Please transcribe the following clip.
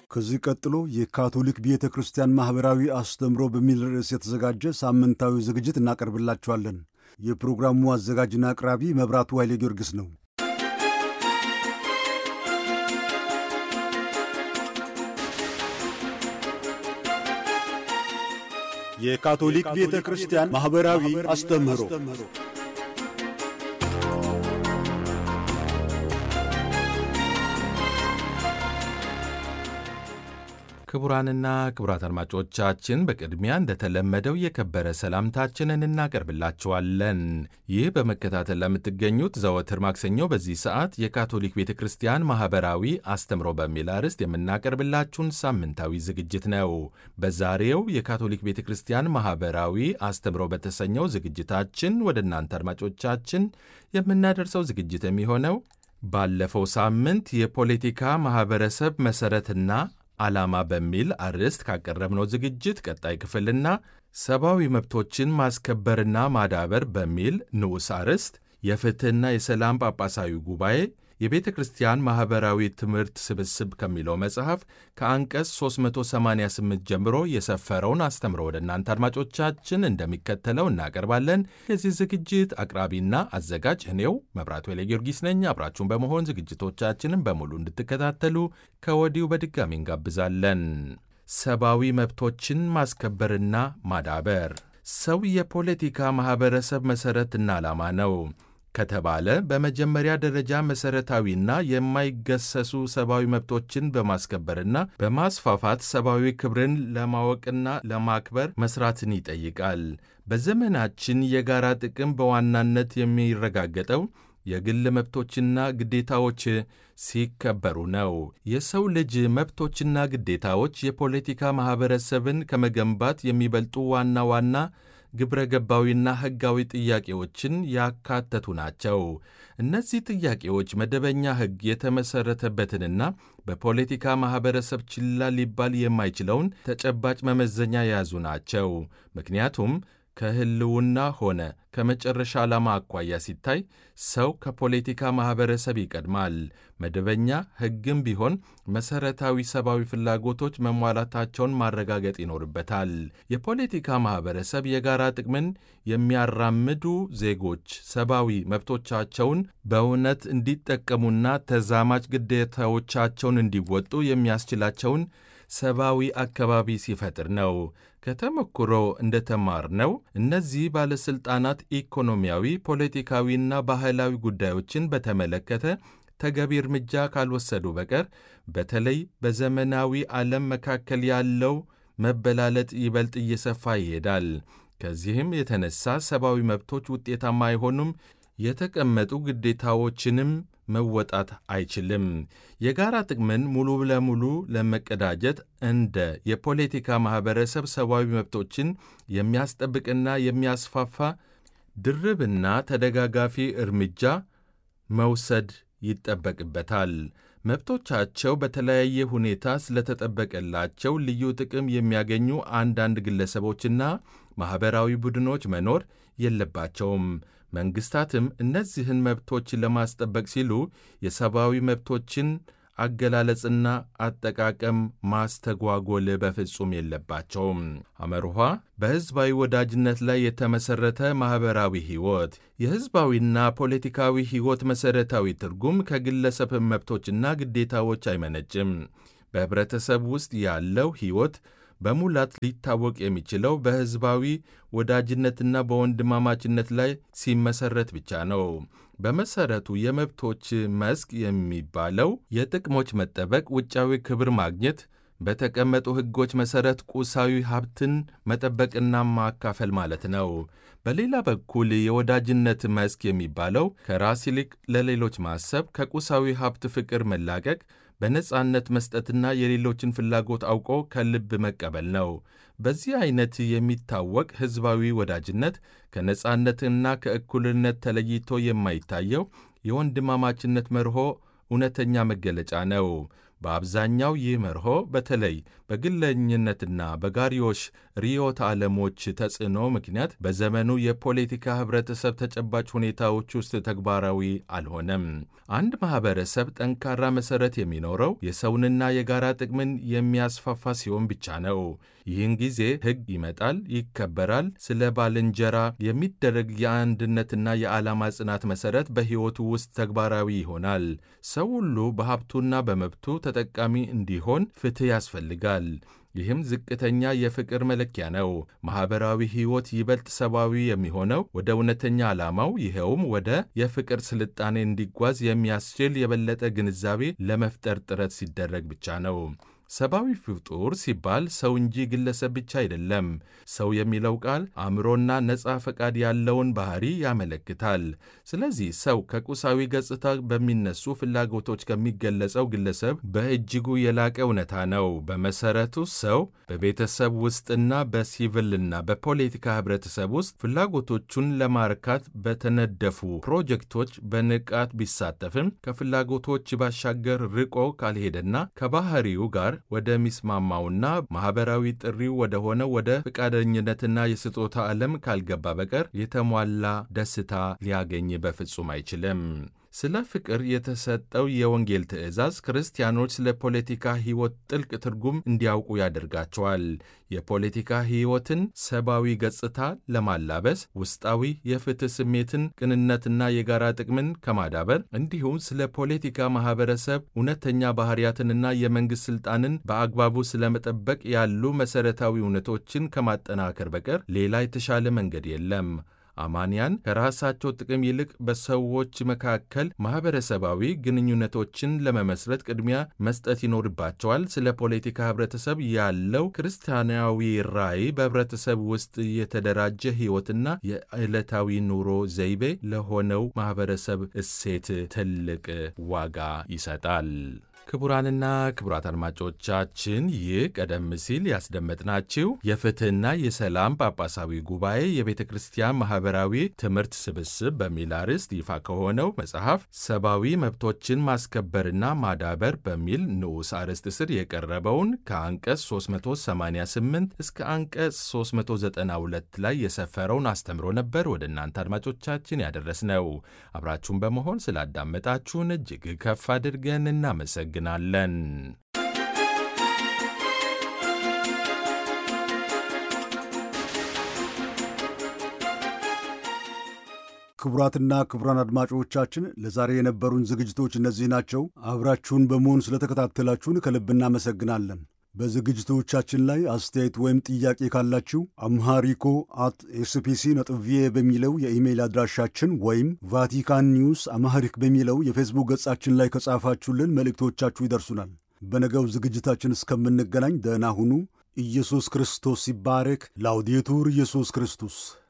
ከዚህ ቀጥሎ የካቶሊክ ቤተ ክርስቲያን ማኅበራዊ አስተምሮ በሚል ርዕስ የተዘጋጀ ሳምንታዊ ዝግጅት እናቀርብላችኋለን። የፕሮግራሙ አዘጋጅና አቅራቢ መብራቱ ኃይሌ ጊዮርጊስ ነው። የካቶሊክ ቤተ ክርስቲያን ማኅበራዊ አስተምህሮ ክቡራንና ክቡራት አድማጮቻችን በቅድሚያ እንደተለመደው የከበረ ሰላምታችንን እናቀርብላችኋለን። ይህ በመከታተል ለምትገኙት ዘወትር ማክሰኞ በዚህ ሰዓት የካቶሊክ ቤተ ክርስቲያን ማኅበራዊ አስተምሮ በሚል አርዕስት የምናቀርብላችሁን ሳምንታዊ ዝግጅት ነው። በዛሬው የካቶሊክ ቤተ ክርስቲያን ማኅበራዊ አስተምሮ በተሰኘው ዝግጅታችን ወደ እናንተ አድማጮቻችን የምናደርሰው ዝግጅት የሚሆነው ባለፈው ሳምንት የፖለቲካ ማኅበረሰብ መሠረትና ዓላማ በሚል አርዕስት ካቀረብነው ዝግጅት ቀጣይ ክፍልና ሰብአዊ መብቶችን ማስከበርና ማዳበር በሚል ንዑስ አርዕስት የፍትሕና የሰላም ጳጳሳዊ ጉባኤ የቤተ ክርስቲያን ማኅበራዊ ትምህርት ስብስብ ከሚለው መጽሐፍ ከአንቀጽ 388 ጀምሮ የሰፈረውን አስተምሮ ወደ እናንተ አድማጮቻችን እንደሚከተለው እናቀርባለን። የዚህ ዝግጅት አቅራቢና አዘጋጅ እኔው መብራቱ ኃይለ ጊዮርጊስ ነኝ። አብራችሁን በመሆን ዝግጅቶቻችንን በሙሉ እንድትከታተሉ ከወዲሁ በድጋሚ እንጋብዛለን። ሰብአዊ መብቶችን ማስከበርና ማዳበር ሰው የፖለቲካ ማኅበረሰብ መሠረትና ዓላማ ነው ከተባለ በመጀመሪያ ደረጃ መሠረታዊና የማይገሰሱ ሰብአዊ መብቶችን በማስከበርና በማስፋፋት ሰብአዊ ክብርን ለማወቅና ለማክበር መስራትን ይጠይቃል። በዘመናችን የጋራ ጥቅም በዋናነት የሚረጋገጠው የግል መብቶችና ግዴታዎች ሲከበሩ ነው። የሰው ልጅ መብቶችና ግዴታዎች የፖለቲካ ማኅበረሰብን ከመገንባት የሚበልጡ ዋና ዋና ግብረ ገባዊና ሕጋዊ ጥያቄዎችን ያካተቱ ናቸው። እነዚህ ጥያቄዎች መደበኛ ሕግ የተመሠረተበትንና በፖለቲካ ማኅበረሰብ ችላ ሊባል የማይችለውን ተጨባጭ መመዘኛ የያዙ ናቸው። ምክንያቱም ከሕልውና ሆነ ከመጨረሻ ዓላማ አኳያ ሲታይ ሰው ከፖለቲካ ማኅበረሰብ ይቀድማል። መደበኛ ሕግም ቢሆን መሠረታዊ ሰብአዊ ፍላጎቶች መሟላታቸውን ማረጋገጥ ይኖርበታል። የፖለቲካ ማኅበረሰብ የጋራ ጥቅምን የሚያራምዱ ዜጎች ሰብአዊ መብቶቻቸውን በእውነት እንዲጠቀሙና ተዛማጅ ግዴታዎቻቸውን እንዲወጡ የሚያስችላቸውን ሰብአዊ አካባቢ ሲፈጥር ነው። ከተሞክሮ እንደተማርነው እነዚህ ባለሥልጣናት ኢኮኖሚያዊ፣ ፖለቲካዊና ባህላዊ ጉዳዮችን በተመለከተ ተገቢ እርምጃ ካልወሰዱ በቀር በተለይ በዘመናዊ ዓለም መካከል ያለው መበላለጥ ይበልጥ እየሰፋ ይሄዳል። ከዚህም የተነሳ ሰብአዊ መብቶች ውጤታማ አይሆኑም፣ የተቀመጡ ግዴታዎችንም መወጣት አይችልም። የጋራ ጥቅምን ሙሉ ለሙሉ ለመቀዳጀት እንደ የፖለቲካ ማኅበረሰብ ሰብአዊ መብቶችን የሚያስጠብቅና የሚያስፋፋ ድርብና ተደጋጋፊ እርምጃ መውሰድ ይጠበቅበታል። መብቶቻቸው በተለያየ ሁኔታ ስለተጠበቀላቸው ልዩ ጥቅም የሚያገኙ አንዳንድ ግለሰቦችና ማኅበራዊ ቡድኖች መኖር የለባቸውም። መንግሥታትም እነዚህን መብቶች ለማስጠበቅ ሲሉ የሰብአዊ መብቶችን አገላለጽና አጠቃቀም ማስተጓጎል በፍጹም የለባቸውም። አመርኋ በሕዝባዊ ወዳጅነት ላይ የተመሠረተ ማኅበራዊ ሕይወት የሕዝባዊና ፖለቲካዊ ሕይወት መሠረታዊ ትርጉም ከግለሰብ መብቶችና ግዴታዎች አይመነጭም። በኅብረተሰብ ውስጥ ያለው ሕይወት በሙላት ሊታወቅ የሚችለው በሕዝባዊ ወዳጅነትና በወንድማማችነት ላይ ሲመሠረት ብቻ ነው። በመሠረቱ የመብቶች መስክ የሚባለው የጥቅሞች መጠበቅ፣ ውጫዊ ክብር ማግኘት፣ በተቀመጡ ሕጎች መሠረት ቁሳዊ ሀብትን መጠበቅና ማካፈል ማለት ነው። በሌላ በኩል የወዳጅነት መስክ የሚባለው ከራስ ይልቅ ለሌሎች ማሰብ፣ ከቁሳዊ ሀብት ፍቅር መላቀቅ በነጻነት መስጠትና የሌሎችን ፍላጎት አውቆ ከልብ መቀበል ነው። በዚህ አይነት የሚታወቅ ሕዝባዊ ወዳጅነት ከነጻነትና ከእኩልነት ተለይቶ የማይታየው የወንድማማችነት መርሆ እውነተኛ መገለጫ ነው። በአብዛኛው ይህ መርሆ በተለይ በግለኝነትና በጋሪዮሽ ርዕዮተ ዓለሞች ተጽዕኖ ምክንያት በዘመኑ የፖለቲካ ኅብረተሰብ ተጨባጭ ሁኔታዎች ውስጥ ተግባራዊ አልሆነም። አንድ ማኅበረሰብ ጠንካራ መሠረት የሚኖረው የሰውንና የጋራ ጥቅምን የሚያስፋፋ ሲሆን ብቻ ነው። ይህን ጊዜ ሕግ ይመጣል፣ ይከበራል። ስለ ባልንጀራ የሚደረግ የአንድነትና የዓላማ ጽናት መሠረት በሕይወቱ ውስጥ ተግባራዊ ይሆናል። ሰው ሁሉ በሀብቱና በመብቱ ተጠቃሚ እንዲሆን ፍትሕ ያስፈልጋል። ይህም ዝቅተኛ የፍቅር መለኪያ ነው። ማኅበራዊ ሕይወት ይበልጥ ሰብአዊ የሚሆነው ወደ እውነተኛ ዓላማው ይኸውም ወደ የፍቅር ስልጣኔ እንዲጓዝ የሚያስችል የበለጠ ግንዛቤ ለመፍጠር ጥረት ሲደረግ ብቻ ነው። ሰብአዊ ፍጡር ሲባል ሰው እንጂ ግለሰብ ብቻ አይደለም። ሰው የሚለው ቃል አእምሮና ነፃ ፈቃድ ያለውን ባህሪ ያመለክታል። ስለዚህ ሰው ከቁሳዊ ገጽታ በሚነሱ ፍላጎቶች ከሚገለጸው ግለሰብ በእጅጉ የላቀ እውነታ ነው። በመሰረቱ ሰው በቤተሰብ ውስጥና በሲቪልና በፖለቲካ ህብረተሰብ ውስጥ ፍላጎቶቹን ለማርካት በተነደፉ ፕሮጀክቶች በንቃት ቢሳተፍም ከፍላጎቶች ባሻገር ርቆ ካልሄደና ከባህሪው ጋር ወደሚስማማውና ማኅበራዊ ጥሪው ወደ ሆነው ወደ ፈቃደኝነትና የስጦታ ዓለም ካልገባ በቀር የተሟላ ደስታ ሊያገኝ በፍጹም አይችልም። ስለ ፍቅር የተሰጠው የወንጌል ትእዛዝ ክርስቲያኖች ስለ ፖለቲካ ሕይወት ጥልቅ ትርጉም እንዲያውቁ ያደርጋቸዋል። የፖለቲካ ሕይወትን ሰብአዊ ገጽታ ለማላበስ ውስጣዊ የፍትሕ ስሜትን፣ ቅንነትና የጋራ ጥቅምን ከማዳበር እንዲሁም ስለ ፖለቲካ ማኅበረሰብ እውነተኛ ባሕርያትንና የመንግሥት ሥልጣንን በአግባቡ ስለመጠበቅ ያሉ መሠረታዊ እውነቶችን ከማጠናከር በቀር ሌላ የተሻለ መንገድ የለም። አማንያን ከራሳቸው ጥቅም ይልቅ በሰዎች መካከል ማኅበረሰባዊ ግንኙነቶችን ለመመስረት ቅድሚያ መስጠት ይኖርባቸዋል። ስለ ፖለቲካ ኅብረተሰብ ያለው ክርስቲያናዊ ራዕይ በኅብረተሰብ ውስጥ የተደራጀ ሕይወትና የዕለታዊ ኑሮ ዘይቤ ለሆነው ማኅበረሰብ እሴት ትልቅ ዋጋ ይሰጣል። ክቡራንና ክቡራት አድማጮቻችን ይህ ቀደም ሲል ያስደመጥናችሁ የፍትሕና የሰላም ጳጳሳዊ ጉባኤ የቤተ ክርስቲያን ማኅበራዊ ትምህርት ስብስብ በሚል አርዕስት ይፋ ከሆነው መጽሐፍ ሰብአዊ መብቶችን ማስከበርና ማዳበር በሚል ንዑስ አርዕስት ስር የቀረበውን ከአንቀጽ 388 እስከ አንቀጽ 392 ላይ የሰፈረውን አስተምሮ ነበር ወደ እናንተ አድማጮቻችን ያደረስነው። አብራችሁን በመሆን ስላዳመጣችሁን እጅግ ከፍ አድርገን እናመሰግናለን እናመሰግናለን። ክቡራትና ክቡራን አድማጮቻችን ለዛሬ የነበሩን ዝግጅቶች እነዚህ ናቸው። አብራችሁን በመሆን ስለተከታተላችሁን ከልብ እናመሰግናለን። በዝግጅቶቻችን ላይ አስተያየት ወይም ጥያቄ ካላችሁ አምሃሪኮ አት ኤስፒሲ ነጥብ ቪኦኤ በሚለው የኢሜይል አድራሻችን ወይም ቫቲካን ኒውስ አምሃሪክ በሚለው የፌስቡክ ገጻችን ላይ ከጻፋችሁልን መልእክቶቻችሁ ይደርሱናል። በነገው ዝግጅታችን እስከምንገናኝ ደህና ሁኑ። ኢየሱስ ክርስቶስ ይባረክ። ላውዴቱር ኢየሱስ ክርስቶስ